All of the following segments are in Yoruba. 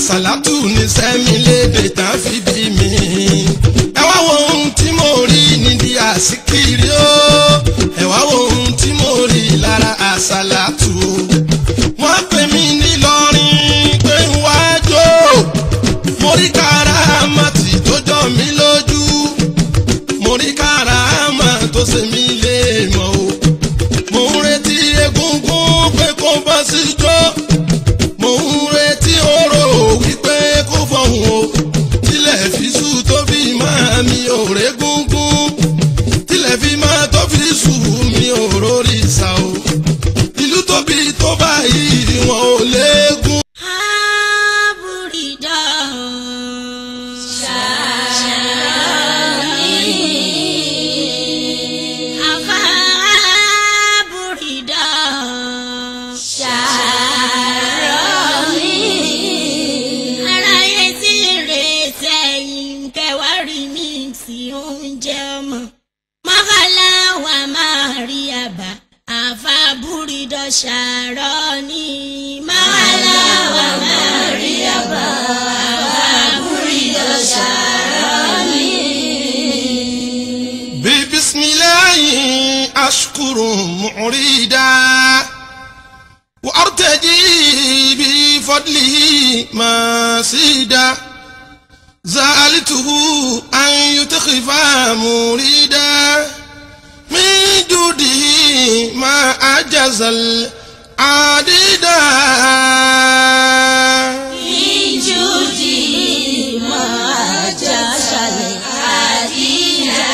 àsàlátù ní sẹ́mi lédè tá a fi bí mi. ẹ wá wo ohun tí mo rí nídìí àsìkiri o ẹ wá wo ohun tí mo rí lára àsàlátù o. wọ́n pè mí nílọrin pé ń wá jó mo rí káràmátì tó jọ mí lójú mo rí káràmá tó ṣe mí lé mọ́ o mo ń retí egungun pé kó bọ́ sí jó mo ń retí oró wípé kó fọhùn o tilẹ̀ fi sú tó fi máa mi ò régúngún tilẹ̀ fi máa tó fi sú mi ò rórí sá o ìlú tóbi tó báyìí wọn ò léegun. Aburida Sharani Afa Aburida Sharani Aráyé tí rè sẹ́yìn kẹwàá rí mi tí oúnjẹ ọmọ Mọ́kànlá wa máa rí àbá Afa Aburida Sharani Mọ́kànlá wa máa rí àbá Afa Aburida Sharani. ببسم الله أشكر معردا وأرتجي بفضله ماسيدا زالته أن يتخف مريدا من جوده ما أجز العديدا Ìjùdí máa já ṣàlẹ̀ àdíyà.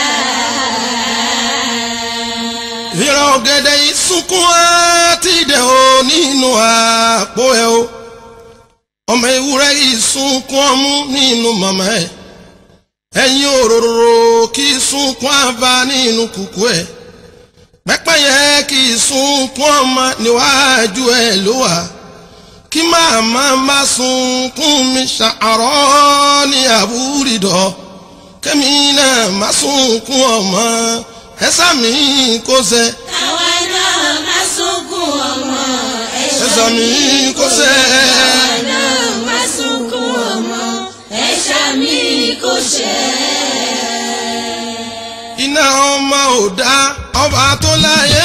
ìran ọ̀gẹ̀dẹ̀ yìí sunkún àti ìdẹ̀ o nínú àpò ẹ̀ o ọmọ ewúrẹ́ yìí sunkún ọmú nínú màmá ẹ̀ ẹ̀yin òróró kì í sunkún àbá nínú kùkú ẹ̀ pẹ́pẹ́yẹ kì í sunkún ọmọ níwájú ẹ̀ ló wà kí màmá má sunkún mi ṣàárọ̀ ní àbúrídọ̀ kẹ́mi náà má sunkún ọmọ ẹ̀sà mi kò sẹ́ Àwa náà máa sunkún ọmọ ẹ̀sà mi kò sẹ́ Àwa náà máa sunkún ọmọ ẹ̀ṣà mi kò ṣẹ́. iná ọmọ ò dá ọba tó láyé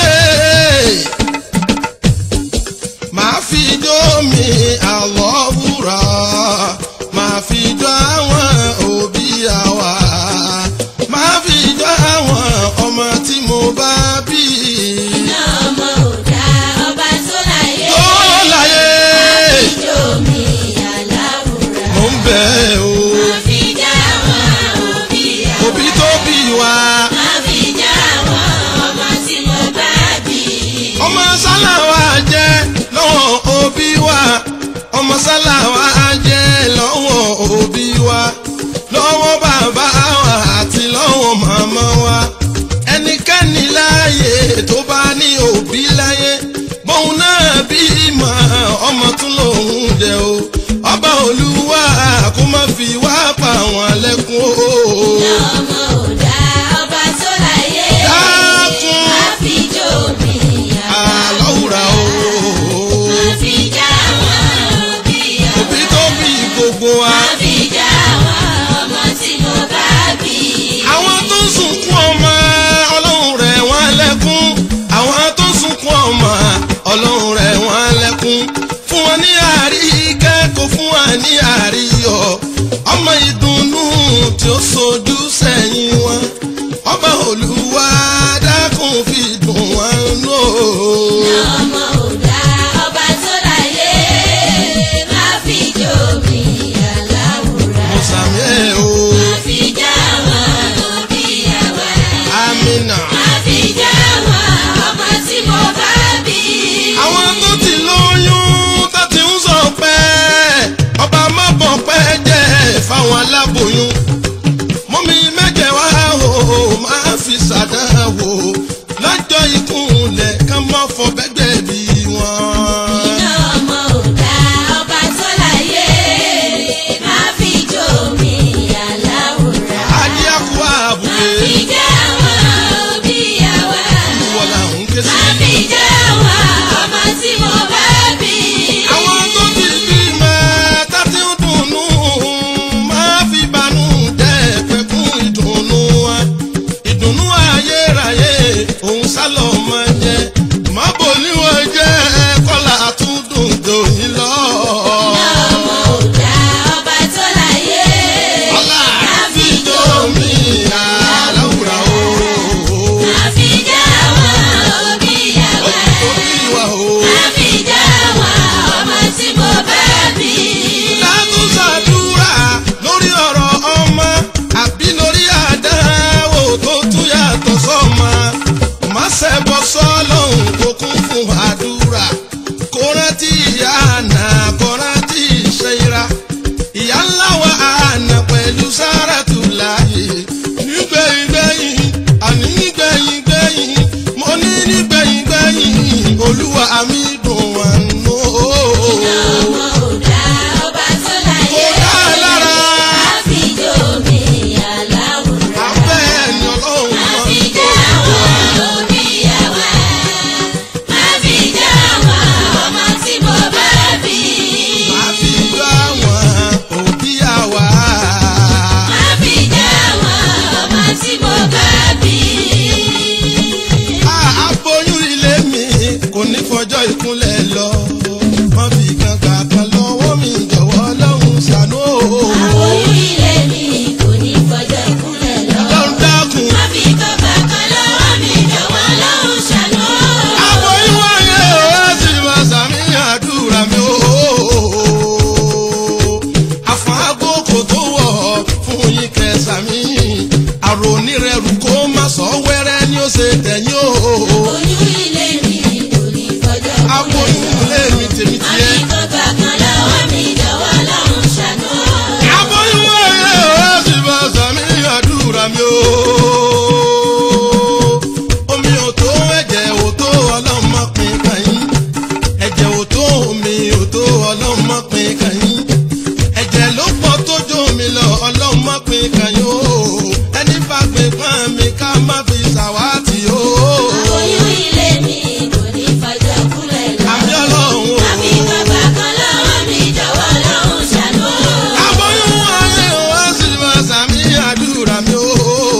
máa fi jó mi àlọ́ wúrà máa fi jó àwọn òbí àwa máa fi jó àwọn ọmọ tí mo bá bí Iná ọmọ ò dá ọba tó láyé. tó láyé Ìjọ mi aláwùrà. mò ń bẹ̀ o Máa fi já àwọn òbí àwọn. òbí tó bí wa. Máa fi já àwọn ọmọ tí mo bá bí. ọmọ sálàwà jẹ́ lọ́wọ́ òbí wa ọmọ sálàwà jẹ́ lọ́wọ́ òbí wa lọ́wọ́ bàbá wa àti lọ́wọ́ màmá wa ẹnikẹ́ni láàyè tó bá ní òbí láyé bóun náà bí mọ̀ ọmọ tún lòun jẹ o ọba olúwa kó má fi wá pa wọn lẹ́kún o. Ọmọ ò dá ọba tó láyé. dákun Máa fi jó mi àlọ́wùrà o. Máa fi já àwọn òbí àwọn. òbí tó bí gbogbo wa. Máa fi já àwọn ọmọ tí mo bá bí. àwọn tó ń sunkún ọmọ ọlọ́run rẹ̀ wọ́n lẹ́kún àwọn tó ń sunkún ọmọ ọlọ́run rẹ̀ wọ́n lẹ́kún fún wọn ní àríkẹ́ kò fún wọn ní àríyọ̀ ọmọ ìdùnnú tí ó sojú sẹ́yìn wọn ọba olúwa dákun fi dùn wọn nù. Ọmọ ò dá ọba tó láyé. Máa fi jó mi aláwùrà. mo sàmì ẹ̀ o Máa fi já àwọn òbí àwọn. amina. Máa fi já àwọn ọmọ tí mo bá bí. àwọn tó ti lóyún tó ti ń sọ pé ọba mọ́bọ̀ pẹ́ jẹ́ fáwọn aláboyún mọ́mí mẹ́jẹ̀ wá ṣẹbọ sọ́lọ́hún kó kún fún àdúrà kó rántí ìyá àná kó rántí ìṣẹ́ra ìyá ńlá wa àná pẹ̀lú sáràtù láàyè nígbẹ̀yìngbẹ̀yìn àní nígbẹ̀yìngbẹ̀yìn mo ní nígbẹ̀yìngbẹ̀yìn olúwa mi dùn wà nù. ọmọ òdà ọba tó láyé. kò dá lára àfijọ́ mi aláwòrán. abẹ́ ẹni ọlọ́run mọ́. àfijọ́ àwọn oníyàwó. àfijọ́ àwọn ọmọ tí mo bá bí. àfi gbọ́ àwọn òbí àwa. àfijọ́ àwọn ọmọ tí mo bá bí. Ah, aboyún ilé mi kò ní fọjọ́ ìkúnlẹ̀ lọ. wọ́n fi kan gbà kan lọ́wọ́ mi jọ̀wọ́ lọ́hùn ṣàánú o. oyún ilé mi kò ní fọjọ́ ìkúnlẹ̀ lọ. lọ́run dákun. má fi kọ́kọ́ kan lọ́wọ́ mi jọ̀wọ́ lọ́hùn ṣàánú. aboyún wáyé o ẹ sì máa sàmì àdúrà mi o. àfọ̀hágbó kò tó wọ̀ fún yín kẹsàmì. àrònírẹ̀rù kó má sọ wẹ́rẹ́ ni ó ṣe tẹ̀yìn o. oyún ilé mi kò ní fọjọ́ aboyún ilé mi tèmi má tiẹ̀. fi kọ́kọ́ kan lọ́wọ́ mi jọ̀wọ́ lọ́hùn ṣàánú. aboyún wáyé o ẹ sì máa sàmì àdúrà mi o. omi ò tó ẹ̀jẹ̀ ò tó ọlọ́run má pín kan yín. ẹ̀jẹ̀ ò tó omi ò tó ọlọ́run má pín kan yín. ẹ̀jẹ̀ ló pọ̀ tó jó mi lọ ọlọ́run má pín kan yín o. ẹni bá pín pọ́n mi ká má fi ṣàwátì o. oyún ilé mi kò ní fọjọ́ ìkúnlẹ̀ lọ. àbí ọlọ́run o. má fi kọ́kọ́ kan lọ́wọ́ mi jọ̀wọ́ lọ́hùn ṣàánú. aboyún wáyé o ẹ sì máa sàmì àdúrà mi o.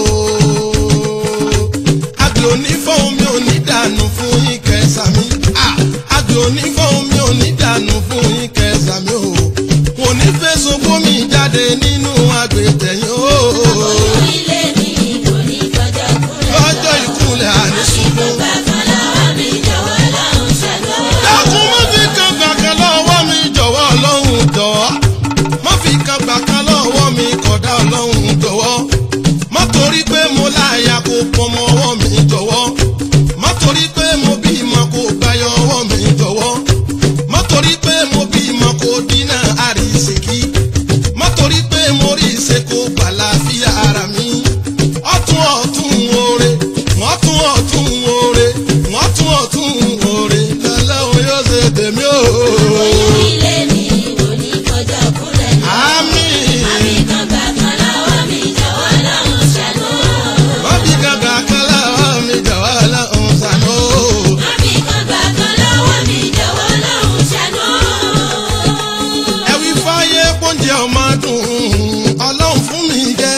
àgbẹ̀ onífọ̀hún mi ò ní dànù fún yín kẹsàmí. àgbẹ̀ onífọ̀hún mi ò ní dànù fún yín kẹsàmí o. kò ní fẹ̀sùn gómi jáde nínú àgbẹ̀tẹ̀yìn o. oyún ilé mi kò ní fọjọ́ ìkúnlẹ̀ lọ. lọ́jọ́ ìkúnlẹ̀ àní sunkún. kọ́kọ́ kan lọ́wọ́ mi jọ̀wọ́ lọ́hùn ṣàánú. dákun má fi kan gbàkan lọ́wọ́ mi jọ̀wọ́ ọlọ́run jọ̀wọ́ má fi kan gbàkan lọ́wọ́ mi kódà ọlọ́run jọ̀wọ́ má torí pé mo láyà kó pọmọ ọwọ́ mi jọ̀wọ́ má torí pé mo bímọ kó gbáyọ ọwọ́ mi jọ̀wọ́ má torí pé mo bímọ kó dínà àrísìkí má torí pé mo rí ìṣe kó gbàlàfíà ara mi ọ̀tún ọ̀tún oore wọ́n tún ọ̀tún oore wọ́n tún ọ̀tún oore lọ́lọ́run yóò ṣe tèmi o. oyún ilé mi kò ní fọjọ́ ìkúnlẹ̀ lọ. àmín àbí kọ́kọ́ kan lọ́wọ́ mi jọ̀wọ́ lọ́hùn ṣàánú. wọ́n fi gàgà kan láwọn mi jọ̀wọ́ lọ́hùn ṣàánú. àbí kọ́kọ́ kan lọ́wọ́ mi jọ̀wọ́ lọ́hùn ṣàánú. ẹ̀wí fáyé pọ́njẹ ọmọ dùn ọlọ́run fún mi jẹ́.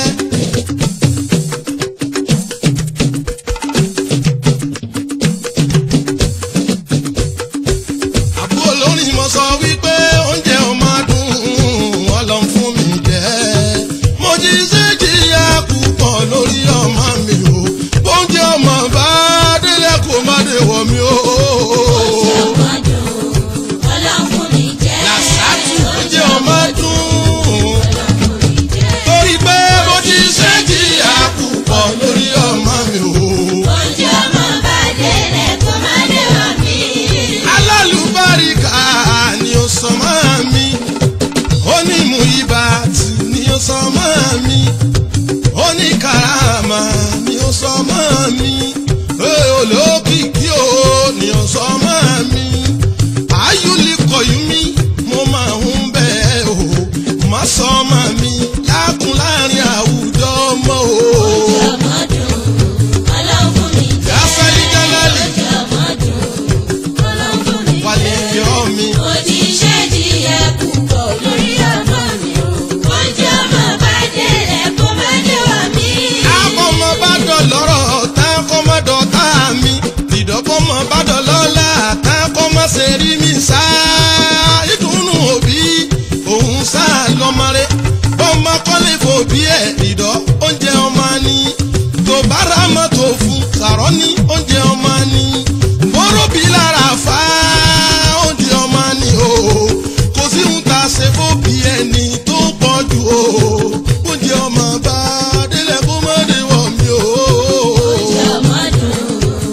àbúrò lórí mo sọ wípé oúnjẹ ọmọ dùn ọlọ́run fún mi jẹ́. mo jí sí jìyà púpọ̀ lórí ọmọ mi o oúnjẹ ọmọ bá délé kó má dé wọ̀ mí o. ọmọ dùn ọlọ́run fún mi jẹ́. làṣàtù oúnjẹ ọmọ dùn ọlọ́run fún mi jẹ́. torí pé mo ti ṣe jìyà púpọ̀ lórí ọmọ mi o. oúnjẹ ọmọ bá délẹ̀ kó má dé wọ̀ mí. alálùbáríkà ni ó sọ mọ́ mi onímù ibàtì ni ó sọ mọ́ mi oníkàràmà ni ó sọ mọ́ mi ee, olókìkí o ni ó sọ mọ́ mi ayúlikọ̀yú mi mo máa ń bẹ̀ o má sọ mọ́ mi lákùn láàrin àwùjọ mọ́ o. oúnjẹ ọmọ dùn ọlọ́run fún mi jẹ́. Yásálí Jálálì. oúnjẹ ọmọ dùn ọlọ́run fún mi jẹ́. wálé fi ọ́ mi. mo ti ṣe jìyà púpọ̀ lórí ọmọ mi o. oúnjẹ ọmọ bá délẹ̀ kó má dé wọ̀ mí. akọmọ bá dọ̀lọ́rọ̀ tá kọ́mọ dọ̀tá mi ìdọ́kọ́mọ bá dọ̀lọ́lá tá kọ́mọ ṣe rí mi sá ìdùnnú òbí òun sá lọ́mọrẹ́ bọ́mọ kọ́lé fòbí ẹ̀ ìdọ́ oúnjẹ ọmọ ni tó bára mọ́tò fún sàrọ́ ní oúnjẹ ọmọ ni bọ́rọ̀bí lára fá oúnjẹ ọmọ ni o kò sí ń ta ṣe fòbí ẹni tó pọ̀ jù o oúnjẹ ọmọ bá délẹ̀ kó má dé wọ̀ mí o. oúnjẹ ọmọ dùn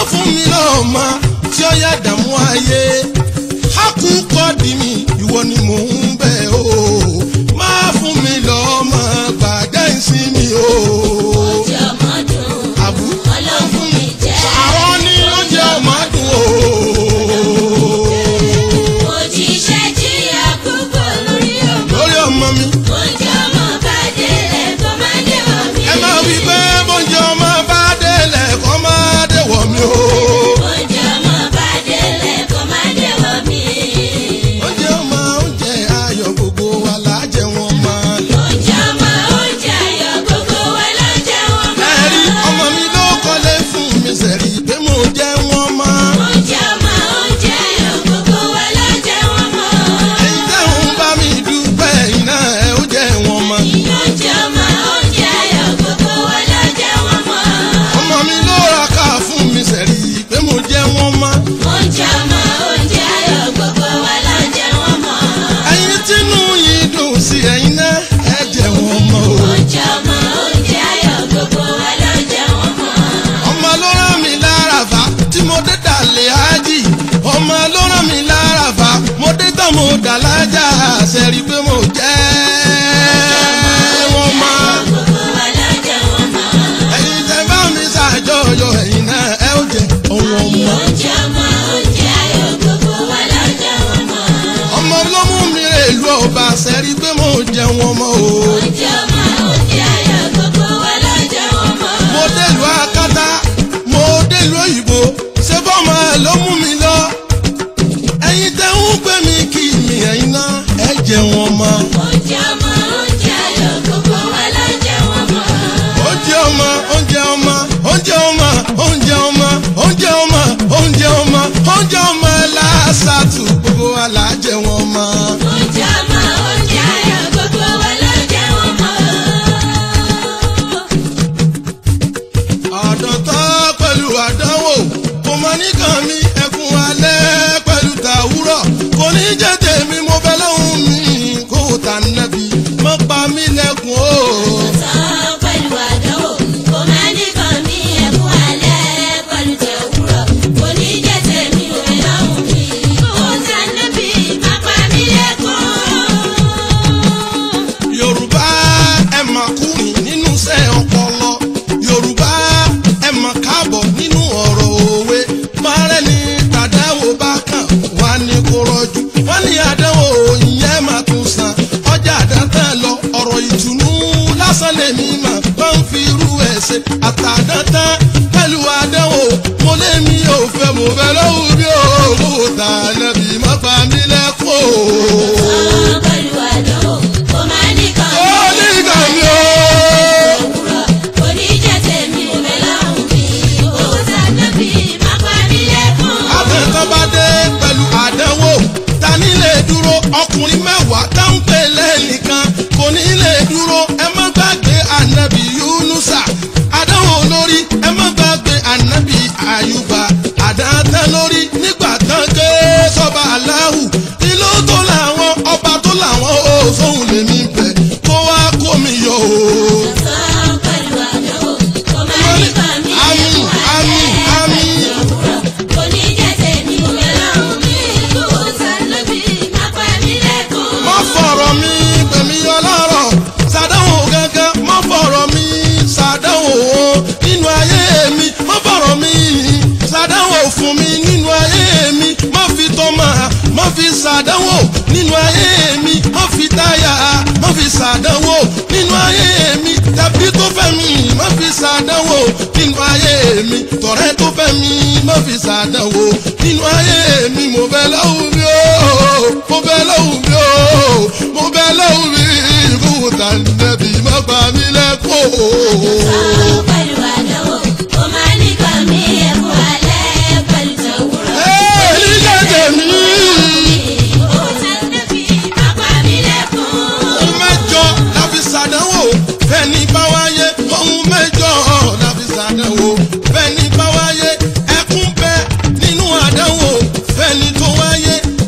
fún mi lọ́mọ tí ó yá dààmú ayé akúkọ di mi ìwọ ni mò ń bẹ̀ o má fún mi lọ́mọ gbàgbé ìsinmi o. Oúnjẹ ọmọ dùn, àbú ọlọ́run fún mi jẹ. àwọn ní oúnjẹ ọmọ dùn o. Mo jíṣẹ́ jìyà púpọ̀ lórí ọmọ. lórí ọmọ mi Oúnjẹ ọmọ bá délẹ̀ kó má dé wọ̀ mí. ẹ máa wí pé bóúnjẹ ọmọ bá délẹ̀ kọ́ máa déwọ̀ mi o. Oúnjẹ ọmọ bá délẹ̀ kó má dé wọ̀ mí. oúnjẹ ọmọ oúnjẹ ayọ̀ gbogbo wa lájẹ wọn máa lọ. Oúnjẹ ọmọ oúnjẹ ayọ̀ gbogbo wa ló jẹ́ wọn mọ́. ẹ̀rí ọmọ mi ló kọ́lé fún mi sẹ̀rí pé mo jẹ́ wọn máa. Oúnjẹ ọmọ oúnjẹ ayọ̀ gbogbo wa ló jẹ́ wọn mọ́. ẹ̀yin tẹ́hùn bá mi dúpẹ́ iná ẹ̀ ó jẹ́ wọn máa. Oúnjẹ ọmọ oúnjẹ ayọ̀ gbogbo wa ló jẹ́ wọn mọ́. ọmọ mi ló ra ká fún mi sẹ̀rí pé mo jẹ́ wọn máa. Oúnjẹ ọmọ oúnjẹ ayọ̀ gbogbo wa ló jẹ́ wọn mọ́. ẹ̀yin tínú yìí dùn sí ẹ̀yin náà ẹ̀ jẹ́ wọn máa o. Oúnjẹ ọmọ oúnjẹ ayọ̀ gbogbo wa ló jẹ́ wọn mọ́. ọmọ ló rán mi lára fa tí mo dé dàlẹ́ ájì ọmọ ló rán mi lára fa mo dé tán mo dà lájà sẹ́rí pé mo jẹ́ wọn máa. Gbogbo wa ló jẹ́ wọn mọ́. ẹ̀yin tẹ́ bá mi ṣàjọyọ̀ ẹ̀yin náà ẹ ó jẹ ohun ọmọ. Oúnjẹ ọmọ oúnjẹ ayọ̀ gbogbo wa ló jẹ́ wọn mọ́. ọmọ ló mú mi rè lu ọba sẹ́rí pé mo jẹ wọn mọ́ o. Oúnjẹ ọmọ oúnjẹ ayọ̀ gbogbo wa ló jẹ́ wọn mọ́. mo délùú akátá mo délùú òyìnbó ṣé bọ́mọ ló mú mi lọ. ẹ̀yin tẹ́ ń gbé mi kí mi ẹ̀yin náà ẹ jẹ wọn mọ́. Oúnjẹ ọmọ oúnjẹ ayọ̀ gbogbo wa ló jẹ́ wọn mọ́. oúnjẹ ọmọ oúnjẹ ọmọ oúnjẹ ọmọ oúnjẹ ọmọ oúnjẹ ọmọ oúnjẹ ọmọ oúnjẹ ọmọ lásàtù gbogbo wa là á jẹ wọn mọ́. Oúnjẹ ọmọ oúnjẹ ayọ̀ gbogbo wa ló jẹ́ wọn mọ́. àdọ̀tọ́ pẹ̀lú àdánwò kò mọ nìkan mi ẹkún alẹ́ pẹ̀lú tàwúrọ̀ kò ní jẹ́ tèmi mo bẹ lọ́hùn mi kó tà nàbí mọ́ pa mí lẹ́kùn o. Sàn pẹ̀lú àdánwò, kò má nìkan ní ẹ̀kún alẹ́ pẹ̀lú tẹ̀wúrọ̀. Kò ní jẹ́ tèmi ò fẹ́ lọ́hùn mi. Kò sá níbi má pa mí lẹ́kún. yorùbá ẹ mà kúrin nínú iṣẹ́ ọpọlọ yorùbá ẹ mà káàbọ̀ nínú ọ̀rọ̀ òwe márẹ́ ni tàdáwò bá kàn wá ní kó rọ́jú wọ́n ní àdánwò ìyẹn máa tún san ọjà àdántàn lọ ọ̀rọ̀ ìtùnú lásán lèmi mà bá ń fi irú ẹ̀ ṣe àtàdántàn pẹ̀lú àdánwò mo lé mi ò fẹ́ mo fẹ́ lọ́wọ́ bí o kò tà lẹ́bi má pa mí lẹ́kọ̀ọ́. Sàn pẹ̀lú àdánwò, kò má nìkan ó ní ní ìgbà mi o. òwúrọ̀. Kò ní jẹ́ tèmi ò fẹ́ lọ́hùn mi. Kò sá níbi má pa mí lẹ́kún. àtẹ̀kọ́ bá dé pẹ̀lú àdánwò ta ní lè dúró ọkùnrin mẹ́wàá tá ń pè lẹ́nìkan kò ní lè dúró ẹ má gbàgbé ànábì yúnúsà àdánwò lórí ẹ má gbàgbé ànábì àyùbá àdáńtẹ́ lórí nígbà tán ké sọ́ba aláhù ìlú tó làwọn ọba tó làwọn ó sóhun lèmi bẹ̀ kó wá kó mi yọ o. Sàn pẹ̀lú àdánwò, kò má nìkan ní Àmín, ẹ̀kún àmín, àmín. òwúrọ̀. Kò ní jẹ́ tèmi ò fẹ́ lọ́hùn mi. Kò sá níbi má pa mí lẹ́kún. má fọ̀rọ̀ mi pẹ̀mí ọlọ́rọ̀ ṣàdánwò gángan má fọ̀rọ̀ mi ṣàdánwò nínú ayé mi má fọ̀rọ̀ mi ṣàdánwò fún mi nínú ayé mi má fi tọ́mà má fi ṣàdánwò nínú ayé mi má fi táyà má fi ṣàdánwò nínú ayé mi tàbí tó fẹ́ mi má fi ṣàdánwò nínú ayé mi tọ̀rẹ́ tó fẹ́ mi má fi ṣàdánwò nínú ayé mi mo bẹ lọ́wọ́ mi o mo bẹ lọ́wọ́ mi o mo bẹ lọ́wọ́ mi kó tà nẹ́bí má pa mí lẹ́kọ̀ọ́. Sàn pẹ̀lú àdánwò, kò má nìkan ní ẹ̀kún alẹ́ pẹ̀lú tẹ̀wúrọ̀. ẹ ní jẹ́jẹ́ mi. Kò sá níbi má pa mí lẹ́kún. ohun mẹ́jọ la fi ṣàdánwò fẹ́ni bá wáyé ohun mẹ́jọ la fi ṣàdánwò fẹ́ni bá wáyé ẹkún bẹ nínú àdánwò fẹ́ni tó wáyé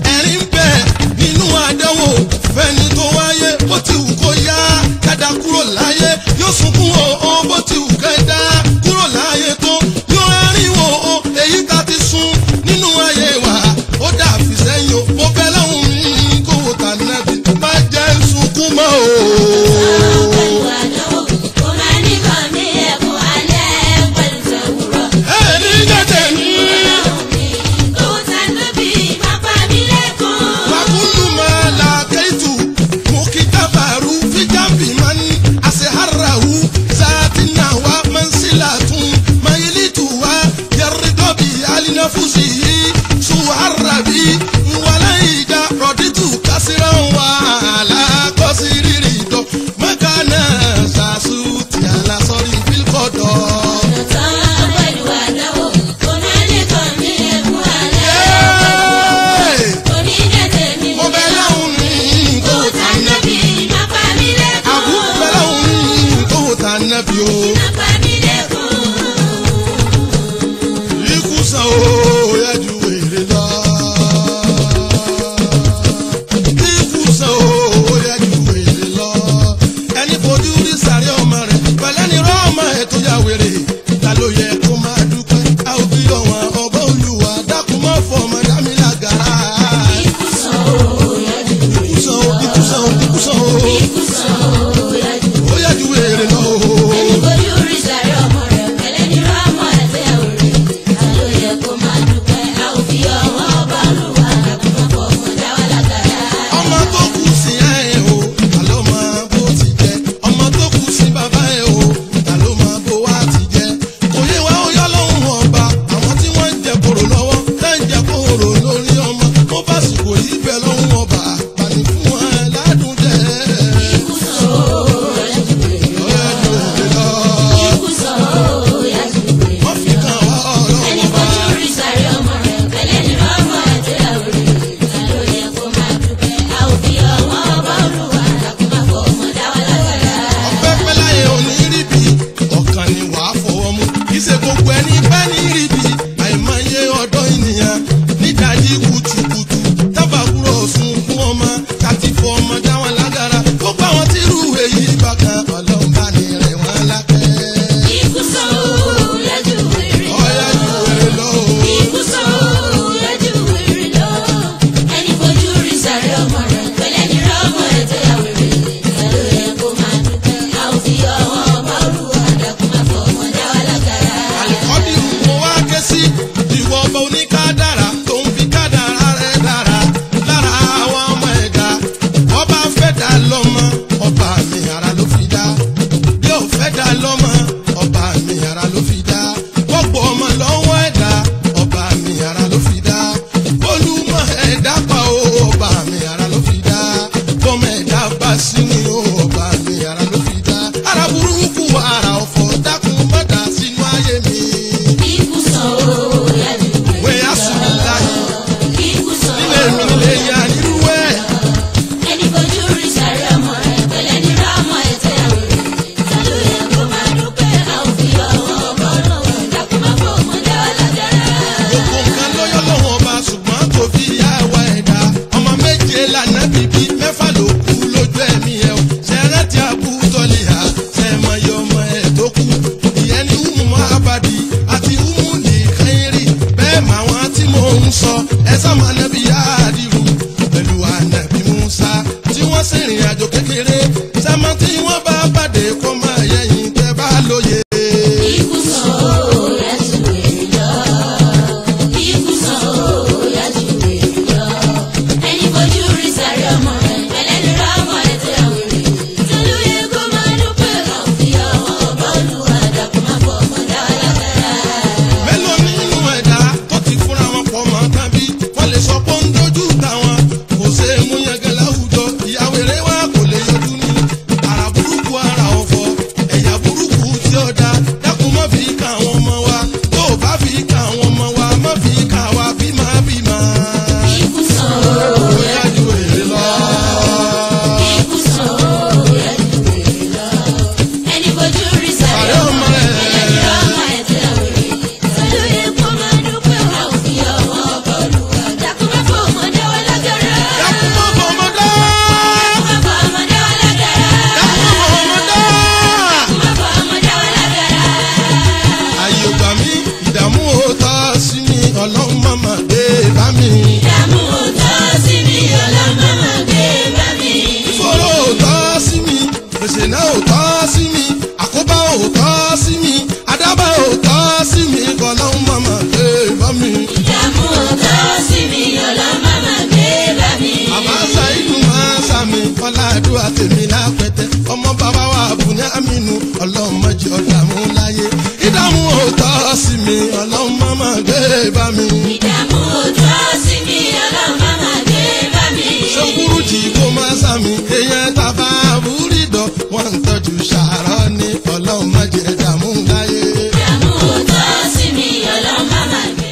bá bàdé kó máa yẹ̀yìn tẹ́ bá lóye. Ikú sàn ó yá ju èrè lọ. Ikú sàn ó yá ju èrè lọ. Ẹni fojú rí sáré ọmọ rẹ̀, ẹlẹ́ni rá ọmọ rẹ̀ tí a wèrè. Tolú yẹ kó máa dúpẹ́ kan fi ọmọ bọ́ọ̀lù àdàkù máa fọ ọmọ dá lágara. mélòó nínú ẹ̀dá tó ti fúnra wọn pọ̀ mọ́ tàbí wọ́n lè sọ pé ó ń dojú táwọn kò ṣe é mú yangàn láwùjọ ìyàwó eré wa kò lè yọjú ní ara burúkú ara ọ̀fọ̀ ẹ̀yà burúkú tí ó dá dákun má fi ká àwọn ọmọ wa tó o bá fi ká àwọn ọmọ wa má fi ká wa bímọ bímọ. Ikú sàn ó bóyá ju èrè lọ. Ikú sàn ó yá ju èrè lọ. Ẹni fojú rí sáré Sáré ọmọ ọmọ rẹ̀, rẹ̀. ẹlẹ́ni rá ọmọ rẹ̀ tí a wèrè. Tolú yẹ kó máa dúpẹ́ kan fi ọmọ bọ́ọ̀lù àdàkù máa fọ ọmọ dá lágara. dákun má bọ̀ ọmọ dá. Máa fọ ọmọ dá lágara. dákun má bọ̀ ọmọ dá. Máa fọ ọmọ dá lágara. ayé ò gbà mí ìdààmú ò tọ́ sí mi ọlọ́run má má dé bá mi. Ìdààmú òótọ́ sí mi, ọlọ́mọ máa gbé bá mi. ìfòró ò tọ́ sí mi gbèsè náà ò tọ́ sí mi àkóbá ò tọ́ sí mi àdábà ò tọ́ sí mi ọlọ́run má má dé bá mi. Ìdààmú òótọ́ sí mi, ọlọ́mọ máa gbé bá mi. àmọ́ ṣàìdù máa ń sàmì ọ̀làdúrà tèmi lápẹ̀tẹ̀ ọmọ bàbá wa bùnú àmínú ọlọ́run má jẹ́ ọ̀dààmú láyé ìdààmú ò tọ́ sí mi ọlọ́run má má dé bá mi. Ìdààmú òótọ́ sí mi, ọlọ́mọ máa gbé bá mi. ṣokúrú tí kò máa sàmì èèyàn tàbá àbúrídọ̀ wọ́n ń tọ́jú ṣàárọ̀ ní ọlọ́run má jẹ́ dààmú láyé. Ìdààmú òótọ́ sí mi, ọlọ́mọ máa gbé.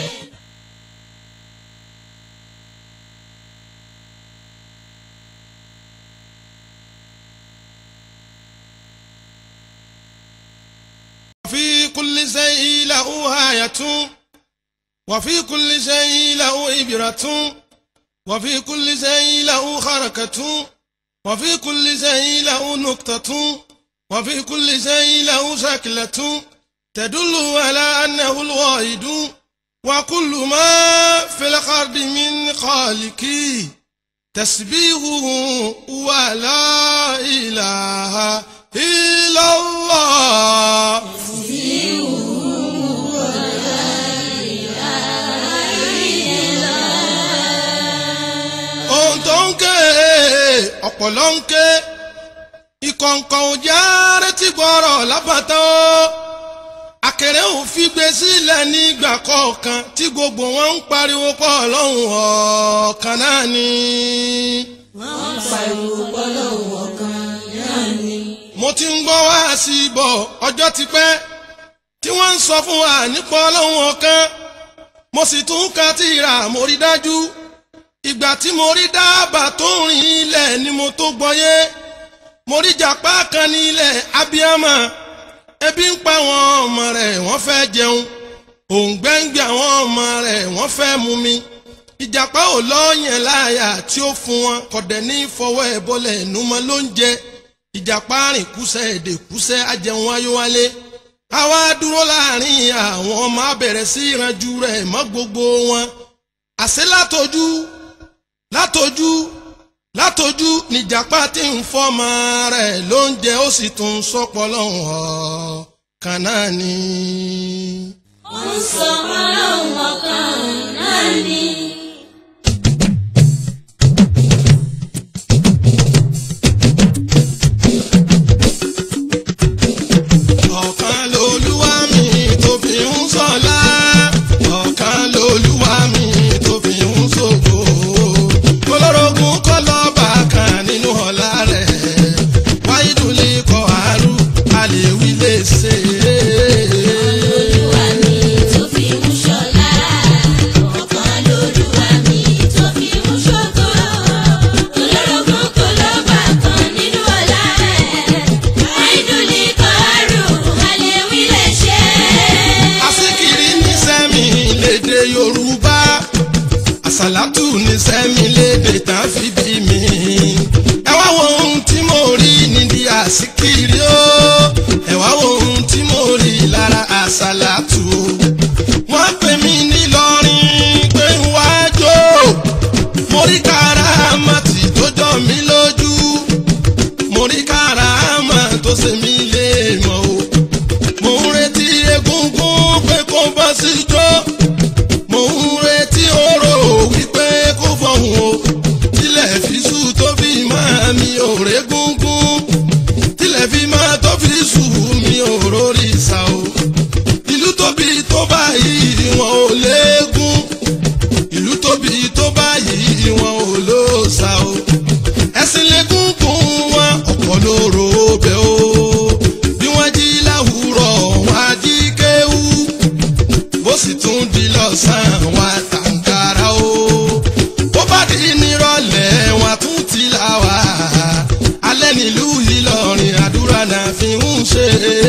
وفي كل شيء له آية وفي كل شيء له إبرة وفي كل شيء له حركة وفي كل شيء له نقطة وفي كل شيء له شكلة تدل على أنه الواحد وكل ما في الأرض من خالقي تسبيحه ولا إله إلا الله ohun tó ń ké ọ̀pọ̀lọ́ ń ké ìkọ̀ǹkọ̀ òjá retí gbọ́rọ̀ lábàtà ó akẹrẹ ò fi gbé sílẹ̀ nígbà kọ̀ọ̀kan tí gbogbo wọn ń pariwo pọ̀ lọ́hùn ọ̀kan náà ni. Wọ́n pariwo pọ́lọ́hùn ọ̀kan náà ni. mo ti ń gbọ́ wá sí i bọ̀ ọjọ́ ti pẹ́ tí wọ́n ń sọ fún wa nípa ọlọ́run ọ̀kan mo sì tún ka tírà mo rí dájú ìgbà tí mo rí dábàá tó ń rìn ilẹ̀ ni mo tó gbọ́yé mo rí jàpá kan ní ilẹ̀ abiyama ebi ń pa àwọn ọmọ rẹ̀ wọ́n fẹ́ jẹun òǹgbẹ́ngbẹ́ àwọn ọmọ rẹ̀ wọ́n fẹ́ mu mi ìjàpá ò lọ́ọ̀yàn láàyà tí ó fún wọn kọ̀dẹ̀ ní fọwọ́ ẹ̀ bọ́lẹ̀ ẹ̀nu mọ́ ló ń jẹ ìjàpá rìn kúsẹ́ èdè kúsẹ́ ajẹun ayówálé àwa dúró láàrin àwọn ọmọ abẹ̀rẹ̀ sí ìranjú rẹ̀ mọ́ gbogbo wọn àṣẹ látọjú látọjú látọjú níjàpá tí ń fọmọ rẹ̀ ló ń jẹ ó sì tún sọpọ lọ́hùn ọ́ kan náà ni. Ó ń sọ ọlọ́hun ọ̀kan náà ni. ọ̀kan lolúwa mi tó fi ń sọlá ọ̀kan lolúwa mi tó fi ń ṣògo olórogún kọ́ lọ́ba kan nínú ọ̀la rẹ̀ wáyídùlé kọ́ àrùn àlèwí lè ṣe Olúwa mi tó fi ń ṣọlá. Ọ̀kan lolúwa mi tó fi ń ṣògo. Olórogún kò lọ́ba kan nínú ọlá rẹ̀. Àìdùnlé kọ́ àrùn àlèwí lè ṣe. Asikiri ní sẹ́mi lédè Yorùbá. Àsàlátù ní sẹ́mi lédè tán fi bí mi. Ẹ wá wo ohun tí mo rí nídìí àsìkiri o. Ẹ wá wo ohun tí mo rí lára àsàlátù o. Wọ́n pè mí nílọrin pé ń wá jó. Mo rí káràmátì tó jọ mí lójú. Mo rí káràmá tó ṣe mí lè mọ̀ o. Mo ń retí egungun pé kó bá sí jó. Mo ń retí oró wípé kó fọ̀hún o. Tilẹ̀ fi sùn tó fi máa mi ò régúngún. Tilẹ̀ fi máa tó fi sùn mi ò rórí sá o. Ìlú tóbi tó báyìí wọn ò léegun. Ìlú tóbi tó báyìí wọn ò lóòsà o. Ẹ̀sìn légúngún wọn ọ̀pọ̀ lóró bẹ́ o. Bí wọ́n jí láwùrọ̀ wọn á jí kéwú. Bó sì tún di lọ́sàn-án wọn á tàǹkàrà o. Bó bá di nírọ̀lẹ́ wọn á tún ti là wá. Alẹ́ nílùú Ìlọrin àdúrà náà fi ń ṣe.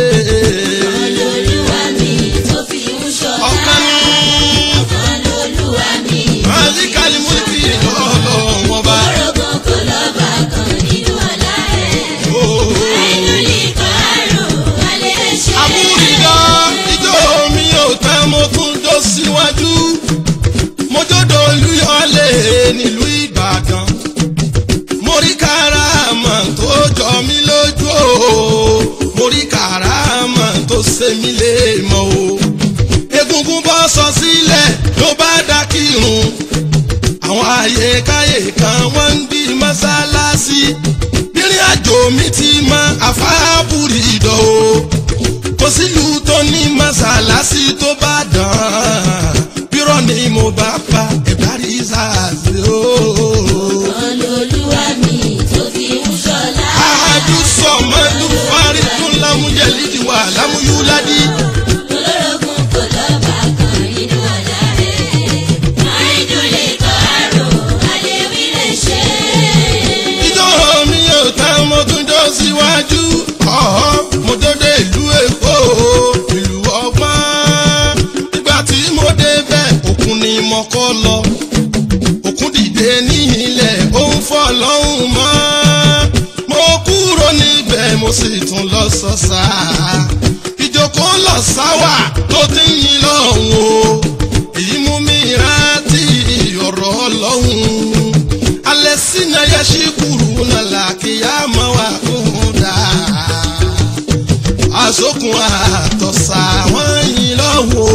Olúwa mi tó fi ń ṣọlá. Ọ̀kan ní Olúwa mi. Màlíkàlì múlìkì lọ́lọ́ wọn bá. Orogún kò lọ́ba kan nínú ọ̀la rẹ̀. Àìdúlì kan àrùn alẹ́ ṣe. Àbúrìdá ijó mi ò tán mo tún jó síwájú. Mo jódò Olúyọ̀lé nílùú Ìbàdàn. Mo rí kàràmà tó jọ mí lójú o. Mo rí kàràmà tó ṣe mí lè mọ̀ o. Egungun bọ́ sọ sílẹ̀ ló bá dá kírun. Àwọn àyèkáyè kan wọ́n ń bí mọ́sálásí. Bírin àjò mi ti mọ àfáàbùrì ìdọ̀ o kò sílùú tó ní mọ́sálásí tó bá dán bírọ̀ ni mo bá pa ẹ̀bárí sáàsì o. Olúwa mi tó fi ń ṣọlá. àdùsọ mọ́tò fárí tún lámúyẹ̀lídìí wà lámúyúládì. Olórogún kò lọ́ba kan nínú ọ̀la rẹ̀. Àìdúlì kan àrùn alẹ́ wí lè ṣe. ìjọ mi ò tán mo tún jọ síwájú. ọ̀họ́ mo dédé ìlú èkó ìlú ọgbọ́n. nígbà tí mo débẹ̀ òkun ni mo kọ́ lọ. òkun dìde ní ilẹ̀ ó ń fọ́ lọ́hùn mọ́. mo kúrò níbẹ̀ mo sì tún lọ sọ́sà. ìjókòó lọ sáwà tó ti ń yin lọ́hùn o. èyí mú mi rántí ọ̀rọ̀ ọlọ́hùn. alẹ́ sínú ayé ṣí kúrú nàlà kíyà máa wà kún dáa àsokùn àtọ̀sà wọ́n yìn lọ́wọ́.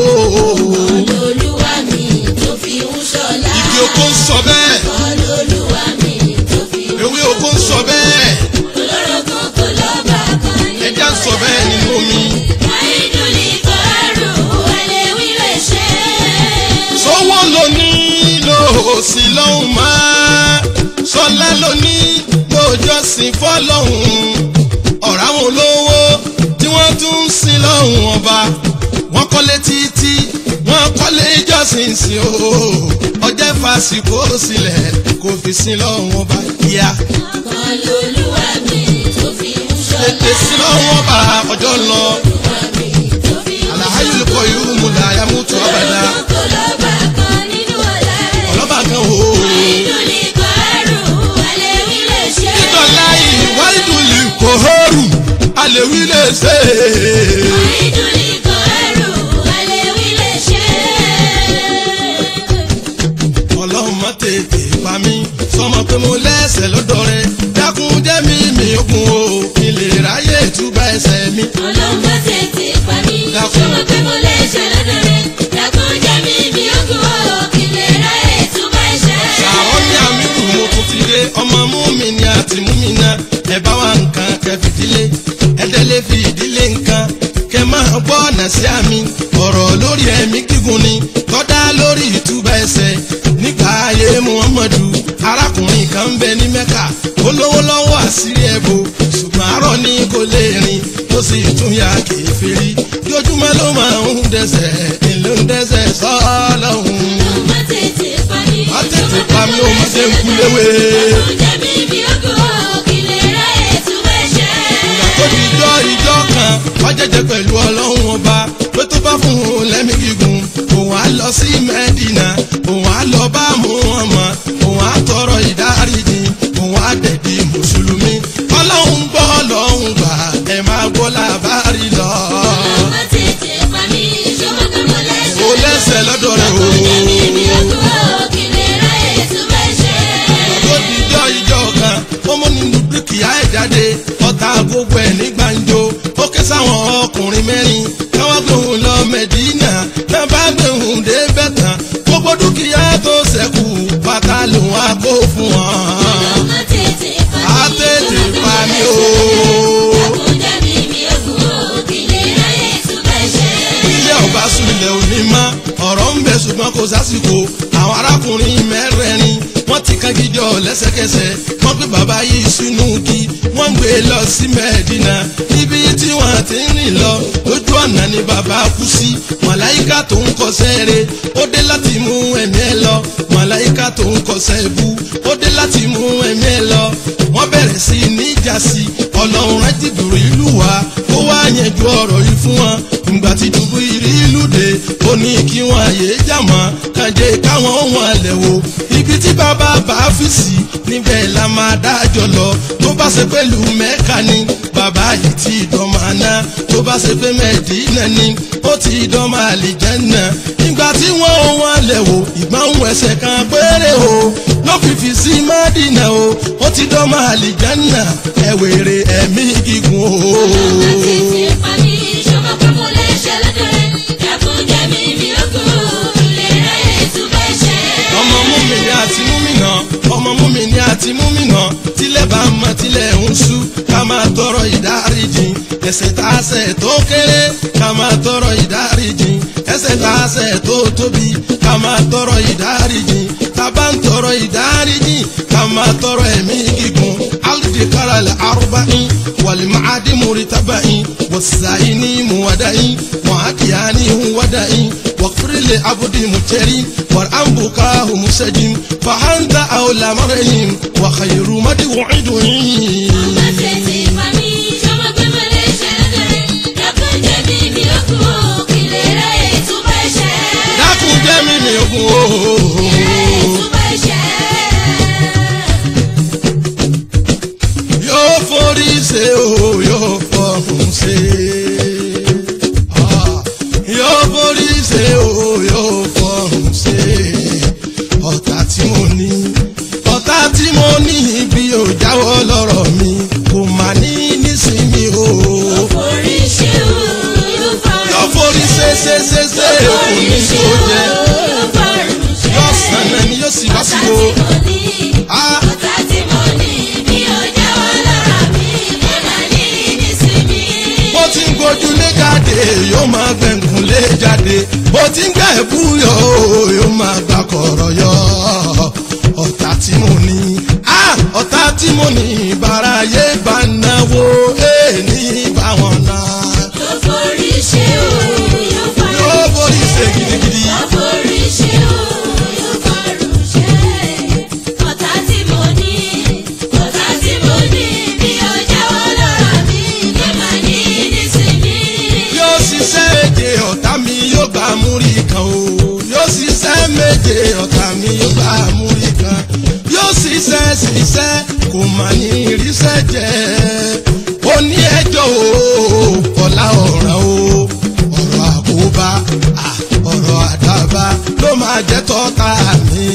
Olúwa mi tó fi ń ṣọlá. Igi oko ń sọ bẹ́ẹ̀, Olúwa mi tó fi ń ewé oko ń sọ bẹ́ẹ̀, Olórogún kò lọ́ba kan nínú ẹja ń sọ bẹ́ẹ̀ nínú omi. Àìdúlì kan àrùn alẹ́ wí lè ṣe. Sọ́wọ́ ló ní lò sí lọ́hùn máa. Sọlá ló ní lójọ́sìn fọ́lọ́hùn. Ọ̀rọ̀ àwọn olówó tí wọ́n tún ń sin lọ́hùn ọba. Wọ́n kọ́lé títí, wọ́n kọ́lé ìjọsìn sí o. Ọjọ́ ìfàsìkò sílẹ̀ kò fi sin lọ́hùn ọba kíá. Olúwa mi tó fi ń ṣọlá. Tètè sí lọ́hùn ọba ọjọ́ lọ. Olúwa mi tó fi ń Àlàyé olùkọ́ yìí mú la yàmútu ọ̀bàdà. Olórogún kò lọ́ba kan nínú ọ̀la rẹ̀. Ọlọ́ba kan o. Àìdúlì kan àrùn alẹ́ wí lè ṣe. Nítorí ìwádìí kò hóòrù, a lè wí lè ṣe. Àìdúlì kan àrùn alẹ́ wí lè ṣe. Ọlọ́run má tètè pa mí, sọmọ pé mo lẹ́sẹ̀ lọ́dọ̀ rẹ̀. Dákun jẹ́ mi mi okun o, kí lè ráyè túbà ẹsẹ̀ mi. Ọlọ́mọ tètè pa mí. Dákun. Ṣọmọ pé mo lè ṣe lọ́dọ̀ rẹ̀. Dákun jẹ́ mi mi ogun o, kí lè ráyè túbọ̀ ẹ̀ṣẹ̀. Ṣàwọn ní àmì kù mo tún ti dé, ọmọ mú mi ni àti mú mi na. Ẹ bá wa nǹkan kẹ fìdílé, ẹ dẹ́lé fi ìdílé nǹkan. Kẹ máa gbọ́ ọ̀nà sí àmì, ọ̀rọ̀ lórí ẹ̀mí gígùn ni. Tọ́dá lórí ìtúbà ẹsẹ̀ nígbà ayé Muhammadu. Arákùnrin kan ń bẹ ní Mẹ́kà, ó lówó lọ́wọ́ àṣírí ẹ̀bù. Ṣùgbọ́n àárọ̀ ni kò lè rìn, ó sì tún ya kèfèrí. Jojúmọ́ ló máa ń dẹ́sẹ̀, ìlú ń dẹ́sẹ̀ sọ́ọ́lọ́hún Ọlọ́mọ tètè pa mí. má tètè pa mí ó má ṣe ń kú léwé. Dákun jẹ́ mi mi ogun o, kí lè ráyè túbọ̀ ẹ̀ṣẹ̀. ìgbà tó di ijọ́ ijọ́ kan wọ́n jẹ́jẹ́ pẹ̀lú ọlọ́run ọba pé tó bá fún un lẹ́mí gígùn òun á lọ sí mẹ́dínà òun á lọ bá Muhammad òun á tọrọ ìdáríjì òun á dẹ̀bi mùsùlùmí ọlọ́run gbọ́ ọlọ́run gbà ẹ̀ máa gbọ́ làbárí lọ. Ọlọ́mọ tètè pa mí. Ṣọmọ pé mo lè ṣe o lẹ́sẹ̀ lọ́dọ̀ rẹ̀ o. Dákun jẹ́ mi mi ogun o, kí lè ráyè túbọ̀ ẹ̀ṣẹ̀. tó di ijọ́ ijọ́ kan ó mú nínú dúkìá ẹ̀ jáde ọ̀tá gbogbo ẹ̀ ní gbàǹjo ó ké sáwọn ọkùnrin mẹ́rin káwọn gbóhùn lọ mẹ́dínà náà bá gbóhùn dé bẹ́tàn gbogbo dúkìá tó ṣẹ́kù pátá lòun á kó fún wọn. Ọmọ tètè pa á tètè pa mí o. Àkúndá mi mi ògùn òkèlè ráyè túbẹ̀ ṣe. ilé ọba sùn ilẹ̀ òní mọ́ ọ̀rọ̀ ń bẹ ṣùgbọ́n kò sásìkò àwọn arákùnrin mẹ́rẹ̀ẹ̀rin wọ́n ti kan gidi ọ̀ lẹ́sẹ̀kẹsẹ̀ wọ́n gbé bàbá yìí sínú kí wọ́n gbé e lọ sí mẹ́ẹ̀dínà níbi tí wọ́n ti ń rìn lọ lójú ọ̀nà ni bàbá kú sí màláìka tó ń kọsẹ́ re ó dé láti mú ẹ̀mí ẹ lọ màláìka tó ń kọsẹ́ ibú ó dé láti mú ẹ̀mí ẹ lọ wọ́n bẹ̀rẹ̀ sí ní ìjà sí ọlọ́run rẹ̀ ti dùrù ìlú wa ó wá yẹn ju ọ̀rọ̀ yìí fún wọn ìgbà tí dùbú ìrí ìlú dé ó ní kí wọn àyè jàmọ́ kànjẹ́ káwọn ohun àlẹ́ wo ibi tí bàbá bá fi sí níbẹ̀ la máa dájọ́ lọ tó bá ṣe pẹ̀lú mẹ́ka ni bàbá yìí ti dọ́mọ àná tó bá ṣe pé mẹ́ẹ̀dínà ni ó ti dọ́mọ àlìjẹ́nà ìgbà tí wọ́n ohun àlẹ́ wo ìgbọ̀n ẹsẹ̀ kan péré o ló fìfì sí mádìnà o ó ti dọ́mọ àlìjẹ́nà ẹ̀wèrè ẹ̀mí gígùn o. Ọmọ tètè pa mí ṣọmọ pé mo lè ṣe lọ́dọ̀ rẹ̀. Àkúndá mi mi ògùn òkèlè ráyè túbẹ̀ ṣe. ọmọ múmìnì àti múmìnà ọmọ múmìnì àti múmìnà tílẹ̀ bá mọ tílẹ̀ ń ṣú ká máa tọrọ ìdáríjì ẹ̀ṣẹ̀ tá a ṣẹ̀ tó kéré ká máa tọrọ ìdáríjì ẹ̀ṣẹ̀ tá a ṣẹ̀ tó tóbi ká máa tọrọ ìdáríjì tá a bá ń tọrọ ìdáríjì ká máa tọrọ ẹ̀mí gígùn alidikara lẹ arúbáyìn wàlímàádì múritabayin wàsàyìní muwadayin wàhákìyàní huwadayin wàkúrẹ́lẹ̀ abudi mùtẹ́rì wàránbùkà hùmùsẹ́jìn fàhántà àwòlà mọ́rẹ́yìn wàhàyèrú mádìwọ̀nyìdùnyìn. Ọmọ tètè pa mí ṣọmọ pé mo lè ṣe lọ́dọ̀ rẹ̀. Àkúndá mi mi ògùn òkèlè ráyè túbẹ̀ ṣe. dákun jẹ́ mi ní ogun ooo. Ráyè túbẹ̀ ṣe. yóò forí ṣe o yóò fọrùn ṣe. Ah, yóò forí ṣe o yóò fọrùn ṣe. ọ̀tá tí mo ní ọ̀tá tí mo ní bí o jáwọ́ lọ́rọ̀ mi kò má ní nísìnyí o. Orí ṣe o, yóò fọrùn yóò forí ṣe ṣe ṣe ṣe kò ní tó jẹ. yóò sànà ni yóò sì wá sí o. Ah, bó ti ń gojú lé jáde yóò máa gbẹ̀ngùn lé jáde bó ti ń gbẹ̀ búyọ̀ yóò máa gbà kọ̀rọ̀ yọ ọ̀tá tí mo ní ah, ọ̀tá tí mo ní bàráyé bá náwó ẹ̀ ní báwọn náà yóò borí ṣe gidigidi yóò ṣiṣẹ́ èdè ọ̀tá mi yóò gbà múrí kan o yóò ṣiṣẹ́ méje ọ̀tá mi yóò gbà múrí kan yóò ṣiṣẹ́ ṣiṣẹ́ kò mà ní iríṣẹ́ jẹ́ ó ní ẹjọ́ o ọ̀la ọ̀ràn o ọ̀rọ̀ àkóbá à, ọ̀rọ̀ àdábá ló máa jẹ́ tọ́ta mi.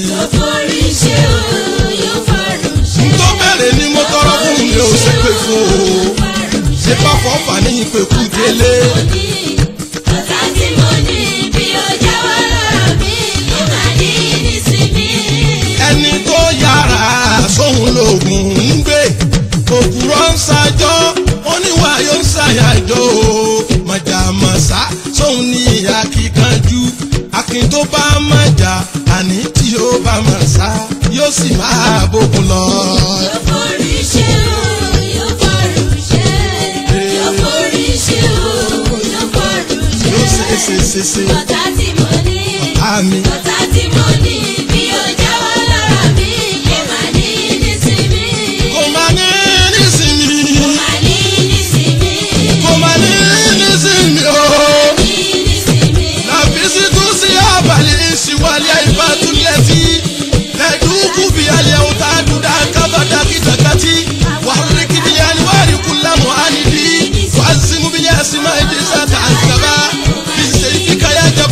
tó bẹ̀rẹ̀ ni mo tọrọ fún mi ò ṣe pé fún o ṣe bá fọ́fà ní ìpèkú délé. Ọ̀tá tí mo ní bí ó jáwọ́ lọ́rọ̀ mi, ló máa ní nísìmí. ẹni tó yára sóhun lògùn ń gbé òkúrọ̀ ń ṣàjọ́ oníwà yóò ń ṣàyàjọ́ màjàmásá sóhun ní ìyá kíkanjú akin tó bá màjà àní tí ó bá mà sá yóò sì máa bókun lọ. Yóò forí ṣe o, yóò fọrùn ṣe. Yóò forí ṣe o, yóò fọrùn ṣe. yóò ṣe é ṣe ṣe ṣe Ọ̀tá tí mo ní, àmì ọ̀tá tí mo ní, bí ó jáwọ́ lọ́rọ̀ mi, lè má ní nísìmí. kò má ní nísìnyí Má ní nísìmí. kò má ní nísìnyí ooo. Ní nísìmí. نفست ثياب الإنس واليابات التي تدوب بها الأوتاد ذاك بدكتكتي وحرك بالأنوار كل معاند وعزم بالأسماء جزات عنكبا بسيفك يا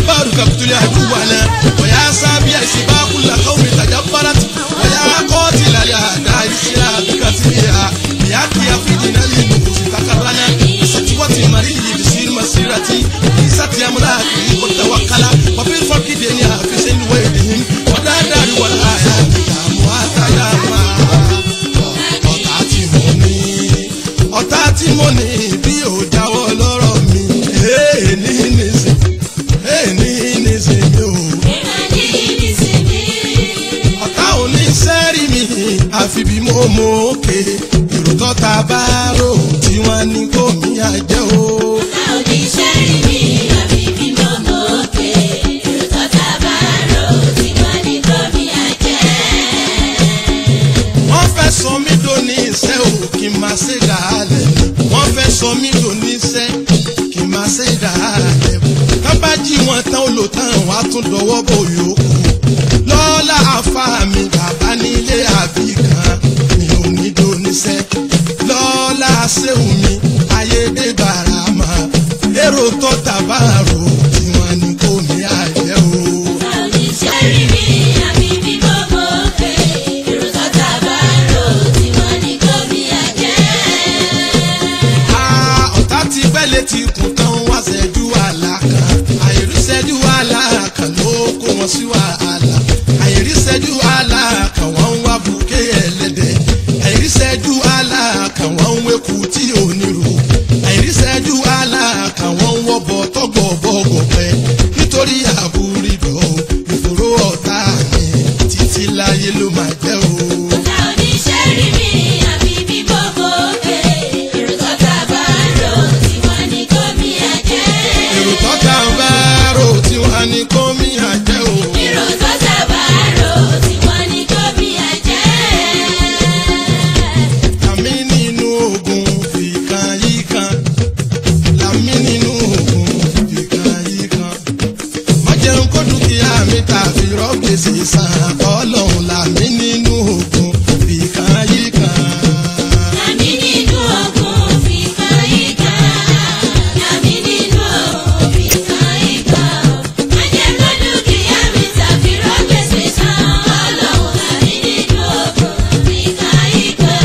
bí ò jáwọ́ lọ́rọ̀ mi èè ní nísìn èè ní nísìn mi ò. Ìmọ̀lì nísìnyí. ọ̀tá ò ní sẹ́rí mi àfi bí mo mọ òkè èrò tọ́ta bá rò tí wọ́n ní kò mí àjẹ́ o. A ò ní ṣẹ́rí mi, àbí bí mo mọ òkè. Èrò tọ́ta bá rò tí wọ́n ní kó mi àjẹ́. wọ́n fẹ́ sọ mí dò ní iṣẹ́ o kí n máa ṣe dàálẹ̀ wọ́n fẹ́ sọ mí dò ní iṣẹ́ kí n máa ṣe dàálẹ̀ tán bá jí wọn tán ó lò tán wàá tún dọwọ́ bò yòókù lọ́lá àfa mi bàbá nílé àbí kan mi ò ní dò níṣẹ́ lọ́lá ṣéwù mi ayédè bàràmà èrò tó tàbárò tí wọ́n ní kò ní àjẹ́ o. A ò ní ṣẹ́rí mi, àbí bí mo mọ òkè. Èrò tọ́ta bá rò tí wọ́n ní kó mi àjẹ́. Ah, ọ̀tá ti gbẹ́lẹ̀ ti kùn tán wá ṣẹ́jú àlá kan àìrí ṣẹ́jú àlá kan ló kó wọn sí wàhálà àìrí ṣẹ́jú àlá kan wọ́n ń wá bùkẹ́ ẹlẹ́dẹ̀ àìrí ṣẹ́jú àlá kan wọ́n ń wéku tí ò ní rò àìrí ṣẹ́jú àlá kan wọ́n ń wọ́bọ̀ tọ́gbọ̀ bọ́gọ̀ pẹ́ nítorí àbúrídọ̀ ìfòró ọ̀tá mi títí láyé ló máa jẹ́ o. A ò ní ṣẹ́rí mi, àbí bí mo mọ òkè. Èrò tọ́ta bá rò tí wọ́n ní kó mi àjẹ́. èrò tọ́ta ń bá rò tí wọ́n á ní kó mi àjẹ́ o. Èrò tọ́ta bá rò tí wọ́n ní kó mi àjẹ́. Làmí nínú ogun fìkan yí kan. Làmí nínú ogun fìkan yí kan. Má jẹun kó dúkìá mi tàbí rọ́gbèsè san. Ọlọ́run làmí nínú ogun fìkan yí kan. Àmì nínú ogun fi kan ìgbà. Àmì nínú ogun fi kan ìgbà. Má jẹ́ kó dúkìá mi tàbí rọ́gbèsè san. Ọlọ́run àmì nínú ogun fi kan ìgbà.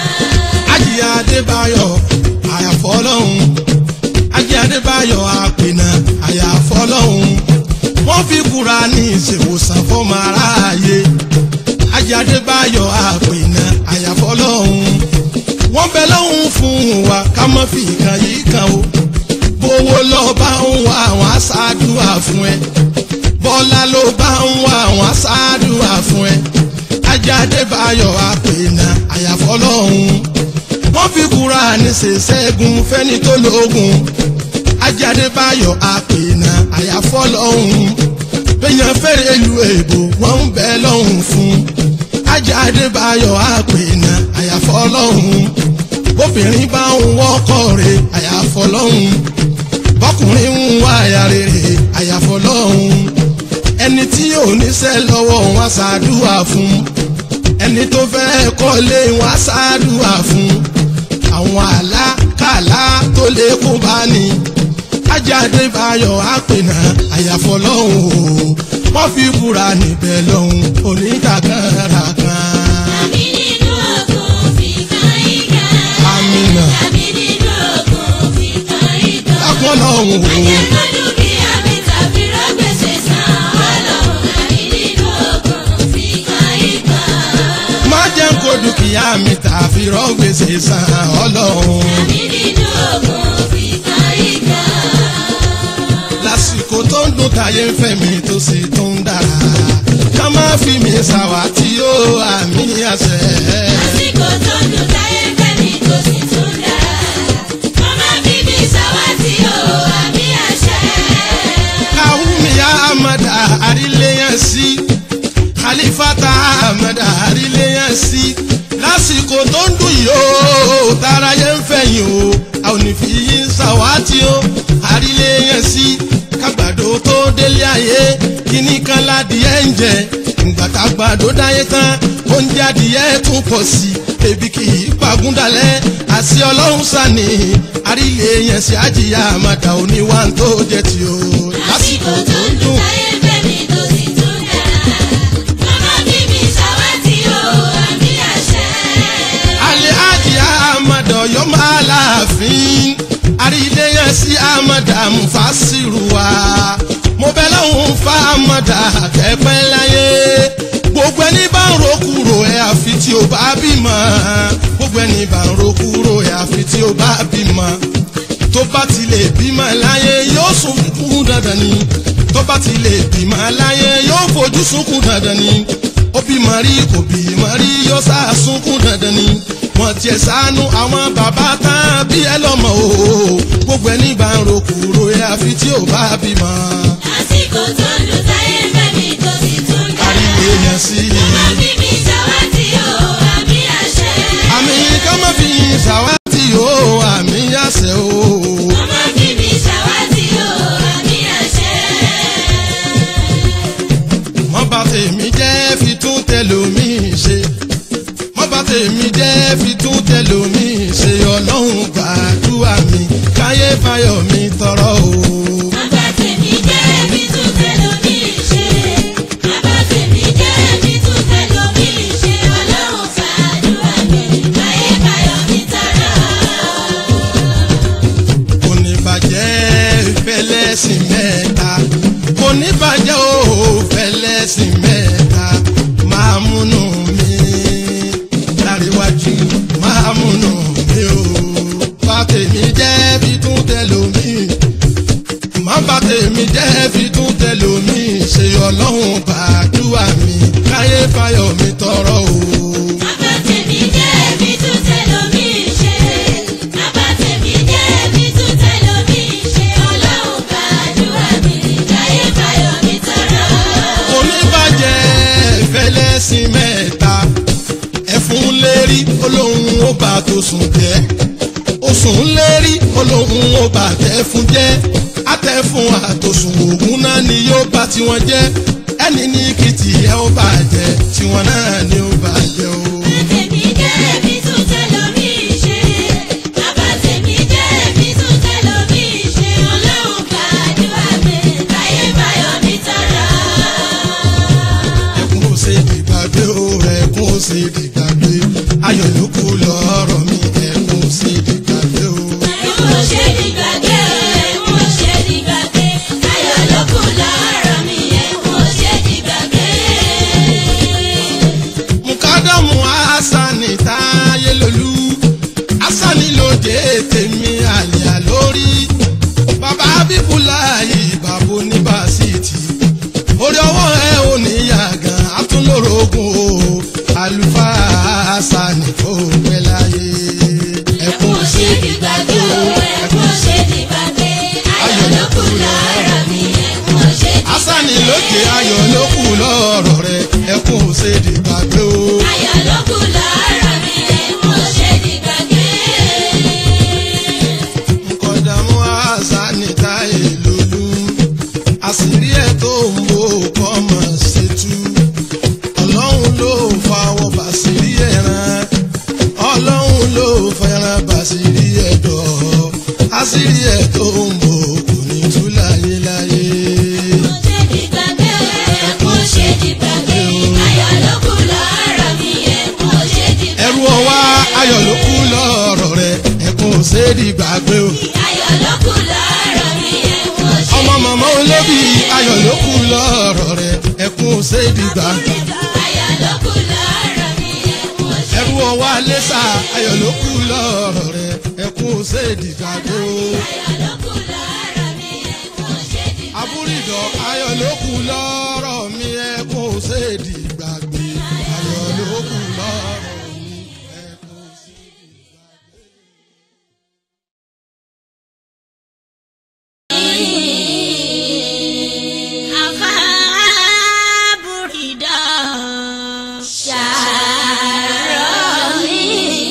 Ájì Adébáyọ̀ àyàfọ́lọ́hún. Ájì Adébáyọ̀ àpènà àyàfọ́lọ́hún. Wọ́n fi Kùránì ṣèwòsàn fọ́mọ aráàyè. Ájì Adébáyọ̀ àpènà àyàfọ́lọ́hún. Wọ́n bẹ lọ́hún fún wa ká má fi ìkan yìí kan o. Bówó lọ bá ń wá àwọn aṣáájúwà fún ẹ. Bọ́lá ló bá ń wá àwọn aṣáájúwà fún ẹ. Ájì Adébáyọ̀ àpènà àyàfọ́lọ́hún wọ́n fi Kùránì ṣe ṣẹ́gun fẹ́ni tó lóògùn ajáde báyọ̀ àpènà àyàfọ́ lọ́hùn péyàn fẹ́rẹ̀ lu èbò wọ́n ń bẹ lọ́hùn fún ajáde báyọ̀ àpènà àyàfọ́ lọ́hùn bóbìnrin bá ń wọ́kọ̀ rẹ̀ àyàfọ́ lọ́hùn bọ́kùnrin ń wá àyà rere àyàfọ́ lọ́hùn ẹni tí ò níṣẹ́ lọ́wọ́ wọn ṣàdúrà fún ẹni tó fẹ́ kọ́lé wọn ṣàdúrà fún àwọn àlákàlà tó lè kó bá ní ajáde báyọ̀ àpènà àyàfọ́ lọ́hùn o wọ́n fi búra níbẹ̀ lọ́hùn oníkàkàrà kan. Àmì nínú ogun fi kan ìgbà. Àmínà. Àmì nínú ogun fi kan ìgbà. lápọ̀ lọ́hùn Má o jẹ́ kó dúkìá mi tàbí rọ́gbèsè san. Ọlọ́run àmì nínú ogun fi kan ìgbà. má jẹ́ kó dúkìá mi tàfi rọ́gbèsè san ọlọ́run. Àmì nínú ogun fi kan ìgbà. lásìkò tó ń dùn táyé ń fẹ́ mi tó sì tó ń dára ká má fi mi ṣàwátì ó àmì àṣẹ. Àsìkò tó dùn táyé fẹ́ mi tó sì tún dára. Màmá bí mi ṣàwátì o, àmì àṣẹ. Kawumi Amada àríléyàn sí Khalifata Amada àríléyàn sí lásìkò tó ń dùn yìí ó tàráyé ń fẹ̀yìn o a ò ní fi yín ṣàwátì ó àríléyàn sí kágbàdo tó délé ayé kíní kan ládìẹ ń jẹ ìgbà tágbàdo dáyé tán oúnjẹ adìyẹ tún pọ̀ sí ebi kì í pagúndalẹ̀ àṣì ọlọ́run sani àríléyàn sí àjìyá Amada oníwà tó jẹ tí o Àsìkò tó dùn táyé fẹ́ mi tó sì tún dára. Màmá bí mi ṣàwátì o, àmì àṣẹ. alẹ́ àjìyá Amada ọ̀yọ́ máa láàfin àríléyàn sí Amada Mufasiru wa mo bẹ lọ́hùn fa Amada kẹ́pẹ́ láyé gbogbo ẹni bá ń rokuro ẹ àfi tí o bá bímọ gbogbo gbogbo ẹni bá ń ro kúrò àfi tí ó bá bímọ tó bá ti lè bímọ láyé yóò sunkún dandan ni tó bá ti lè bímọ láyé yóò fojú sunkún dandan ni ó bímọ rí kò bímọ rí yóò sá sunkún dandan ni wọ́n tiẹ̀ ṣàánú àwọn bàbá tán bí ẹ lọ́mọ o gbogbo ẹni bá ń ro kúrò àfi tí ó bá bímọ. Àsìkò tó ń dùn táyé ń fẹ́ mi tó sì tún kárí dára. èèyàn sí i. Má fi mi ṣàwátì o, àmì àṣẹ. àmì ká má fi ṣàwátì o àmì àṣẹ o. Má fi mi ṣàwátì o, àmì àṣẹ. mọ́ bá tèmi jẹ́ fi tún tẹlòmíì ṣe mọ́ bá tèmi jẹ́ fi tún tẹlòmíì ṣe ọlọ́run gbàdúrà mi káyé fáyọ̀ mi tọrọ o. Bàbá tèmi jẹ́ mi tún tẹ́lómi ṣe. Bàbá tèmi jẹ́ mi tún tẹ́lómi ṣe. Ọlọ́run fàdúrà mi, báyé báyọ̀ mi tọrọ. kò ní bàjẹ́ fẹlẹ́sìn mẹ́ta kò ní bàjẹ́ o fẹlẹ́sìn mẹ́ta máa múnú mi láríwájú máa múnú mi o bá tèmi jẹ́ fi tún tẹlòmíì má bá tèmi jẹ́ fi tún tẹlòmíì ṣe ọlọ́run gbàdúrà mi káyé fáyọ̀ mi tọrọ o. Bàbá tèmi jẹ́ mi tún tẹ́lómi ṣe. Bàbá tèmi jẹ́ mi tún tẹ́lómi ṣe. Ọlọ́run fàdúrà mi, báyé báyọ̀ mi tọrọ. oníbàjẹ́ fẹlẹ́sìn mẹ́ta ẹ̀fún lérí olóhùn ó bá tó sùn jẹ́ òsùn lérí olóhùn ó bá tẹ́ fún jẹ́ àtẹ̀fún àtòsùn ògùn náà ni yóò bá tiwọn jẹ́ ẹni ní kìtì ẹ ó bàjẹ́ tiwọn náà ni ó bàjẹ́ o. Tèmi jẹ́ mi tún tẹ́lómi ṣe. Bàbá tèmi jẹ́ mi tún tẹ́lómi ṣe. Ọlọ́run fàdúrà mi, báyé báyọ̀ mi tọrọ. ẹkún ó ṣe dìgbàgbé o ẹkún ó ṣe dìgbàgbé ayọ̀ ló kù lọ́rọ̀ mi ẹkún ó ṣe dìgbàgbé o. Ẹ̀kún ò ṣe dìgbàgbé o, ẹ̀kún ò ṣe dìgbàgbé. Ayọ̀ ló kù lọ́rọ̀ mi, ẹ̀kún ò ṣe dìgbàgbé. mukadamu asani táyé lolú asani lóde tèmi àlìyá lórí bàbá bíbúláyì bàbá oníbàṣítì orí ọwọ́ ẹ ò ní yàgàn àtúnlórogún o àlùfáà asani kò pẹ́ láyé ẹkún Ẹ̀kún ò ṣe dìgbàgbé o, ẹ̀kún ò ṣe dìgbàgbé. Ayọ̀ ló kù lọ́rọ̀ mi, ẹ̀kún ò ṣe dìgbàgbé. asani lóde ayọ̀ ló kù lọ́rọ̀ rẹ ẹkún ò ṣe dìgbàgbé o. Ayọ̀ ló kù lọ́rọ̀ mi, ẹ̀kún ò ṣe dìgbàgbé. nkọ̀dàmú asani táyé lolú àṣírí ẹ̀ tó ń bò kọ́ mọ̀ ṣètú ọlọ́run ló fawọ́ bàṣírí ẹ̀ràn ọlọ́run ló fẹ́ràn bàṣírí ẹ̀dọ̀ àṣírí ẹ̀ tó ń bò kò ní tú láyé láyé. Ẹ̀kún ò ṣe dìgbàgbé o, ẹ̀kún ò ṣe dìgbàgbé. Ayọ̀ ló kù lọ́rọ̀ mi, ẹ̀kún ò ṣe dìgbàgbé. ẹrú ọwá ayọ̀ ló kú lọ́rọ̀ rẹ̀ ẹkún ò ṣe é di gbàgbé o. Ayọ̀ ló kù lọ́rọ̀ mi, ẹ̀kún ò ṣe ọmọ màmá olóbì ayọ̀ ló kú lọ́rọ̀ rẹ̀ ẹkún ò ṣe é di gbàgbé. Ayọ̀ ló kù lọ́rọ̀ mi, ẹ̀kún ò ṣe ẹrú ọwá lẹ́sà ayọ̀ ló kú lọ́rọ̀ rẹ̀ ẹkún ò ṣe é di gbàgbé o. Ayọ̀ ló kù lọ́rọ̀ mi, ẹ̀kún ò ṣe dìgbàgbé. àbúrìdọ̀ ayọ̀ ló kú lọ́rọ̀ mi ẹkún ò ṣe é di gbàgbé. ayọ̀ ló kú lọ́rọ̀ mi ẹkún ò ṣe é di gbàgbé. Àfáàbùrìdà ṣàárọ̀ mi.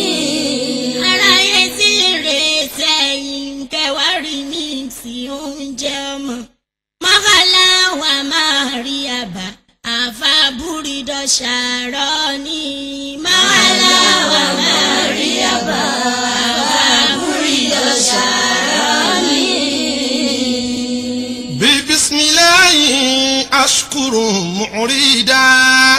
Aráyé tí rè sẹ́yìn kẹwàá rí mi tí oúnjẹ ọmọ. Mọ́kànlá wa máa rí àbá. Àfáàbùrìdà ṣàárọ̀ ni. Mọ́kànlá wa máa rí àbá. Àfáàbùrìdà ṣàárọ̀ ni. ببسم الله أشكر معردا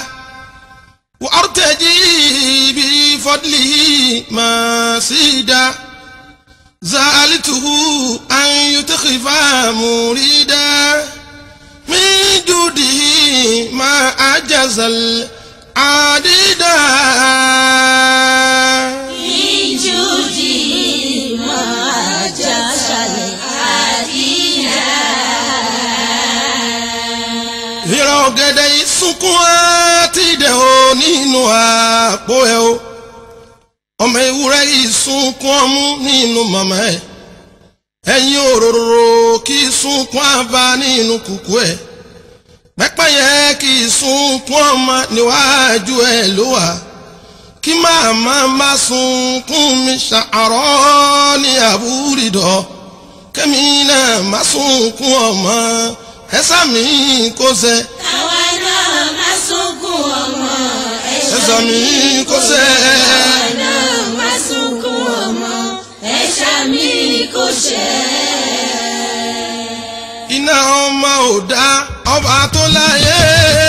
وأرتجي بفضله ماسيدا زالته أن يتخف مريدا من جوده ما أجز العديدا ọ̀gẹ̀dẹ̀ yìí sunkún àti ìdẹ̀ o nínú àpò ẹ̀ o ọmọ ewúrẹ́ yìí sunkún ọmú nínú màmá ẹ̀ ẹ̀yin òróró kì í sunkún àbá nínú kùkú ẹ̀ pẹ́pẹ́yẹ kì í sunkún ọmọ níwájú ẹ̀ ló wà kí màmá má sunkún mi ṣàárọ̀ ní àbúrídọ̀ kẹ́mi náà má sunkún ọmọ ẹ̀sà mi kò sẹ́ àwa náà má sunkún ọmọ ẹ̀sà mi kò sẹ́ àwa náà má sunkún ọmọ ẹ̀ṣà mi kò ṣẹ́. iná ọmọ ò dá ọba tó láyé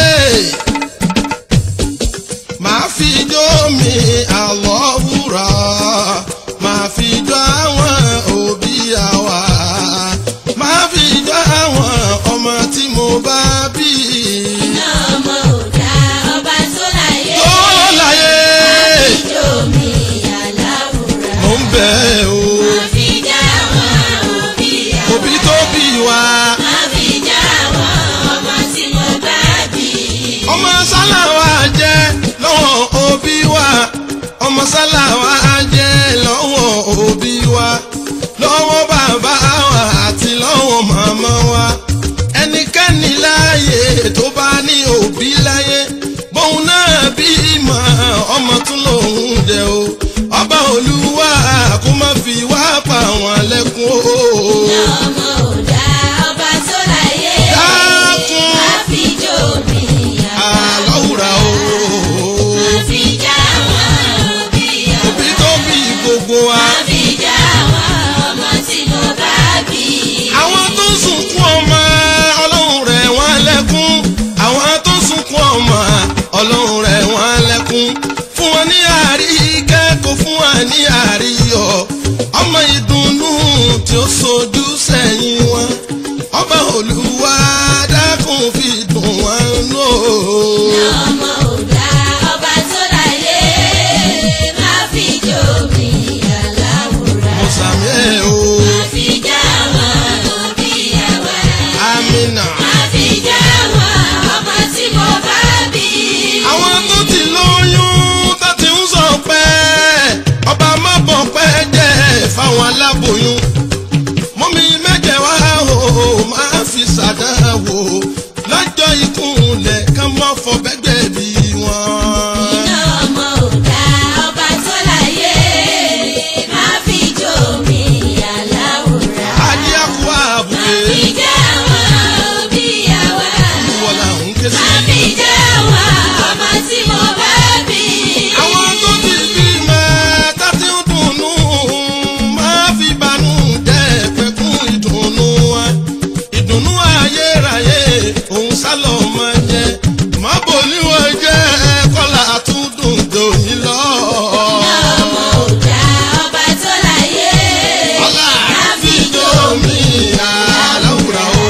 máa fi jó mi àlọ́ wúrà máa fi jó àwọn òbí àwa máa fi jó àwọn ọmọ tí mo bá bí iná ọmọ ò dá ọba tó láyé. tó láyé ìjọ mi aláwùrà. mò ń bẹ̀ o má fi já àwọn òbí àwọn. òbí tó bí wa má fi já àwọn ọmọ tí mo bá bí. ọmọ sálàwà jẹ́ lọ́wọ́ òbí wa ọmọ sálàwà jẹ́ lọ́wọ́ òbí wa lọ́wọ́ bàbá wa àti lọ́wọ́ màmá wa ẹnikẹ́ni láàyè tó bá ní òbí láyé bóun náà bí mọ̀ ọmọ tún lòun jẹ́ o ọba olúwa kó má fi wá pa wọn lẹ́kún o. iná ọmọ ò dá ọba tó láyé. dákun má fi jó mi àlọ́wùrà o. má fi já àwọn òbí àwọn. òbí tó bí gbogbo wa. má fi já àwọn ọmọ tí mo bá bí. àwọn tó sunkún ọmọ ọlọ́run rẹ̀ wọ́n lẹ́kún. àwọn tó sunkún ọmọ ọlọ́run rẹ̀ wọ́n lẹ́kún. fún wọn ní àríkẹ́ kò fún wọn ní àríyọ̀. ọmọ ìdùnnú tí ó sojú sẹ́yìn wọn. ọba olúwa dákun fi dùn wọn nù. ọmọ ò dá ọba tó láyé. má fi jó mi aláwùrà. mo sàmì ẹ̀ o. má fi já àwọn òbí àwọn. amina. má fi já àwọn ọmọ tí mo bá bí. àwọn tó ti lóyún tó ti ń sọ pé ọba má bọ̀ pẹ́ jẹ́ fáwọn aláboyún mọ́mí mẹ́jẹ̀ wá o máa fi ṣàdáwò lọ́jọ́ ìkúnlẹ̀ ká mọ́ fọ bẹ́gbẹ́ bí wọn. iná ọmọ ò dá ọba tó láyé. má fi jó mi aláwùrà. adíyàkú má àbúké fi já àwọn òbí àwọn. wọ́n là ń ké sí. má fi já àwọn ọmọ tí mo bá bí. àwọn tó ti bímọ tá ti ń dùnnú máa fi banú jẹ́ pẹ̀kún ìdùnnú wa ìdùnnú ayérayé òun sálọ máa jẹ má bò níwọ̀n jẹ́ kọ́lá àtúndùn dòní lọ. iná ọmọ ò dá ọba tó láyé. ọlá má fi jó mi àláwùrà o.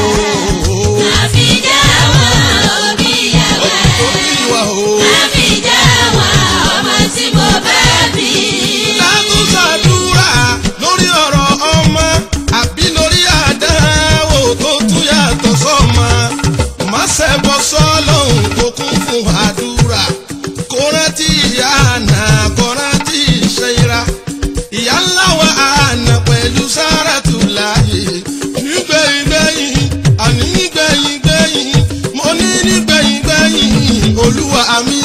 má fi já àwọn òbí àwọn. tó bí wa o. má fi já àwọn ọmọ tí mo bá bí. látún ṣàdúrà lórí ọ̀rọ̀ ọmọ àbí lórí àdáwò tó tún yàtọ̀ sọ́mọ. má ṣẹbọ sọ́lọ́hún tó kún fún àdúrà. kó rántí ìyá àná kó rántí ìṣẹ́ra. ìyá ńlá wa àná pẹ̀lú sáràtù láàyè. nígbẹ̀yìn gbẹ̀yìn àní nígbẹ̀yìn gbẹ̀yìn mo ní nígbẹ̀yìn gbẹ̀yìn olúwa mi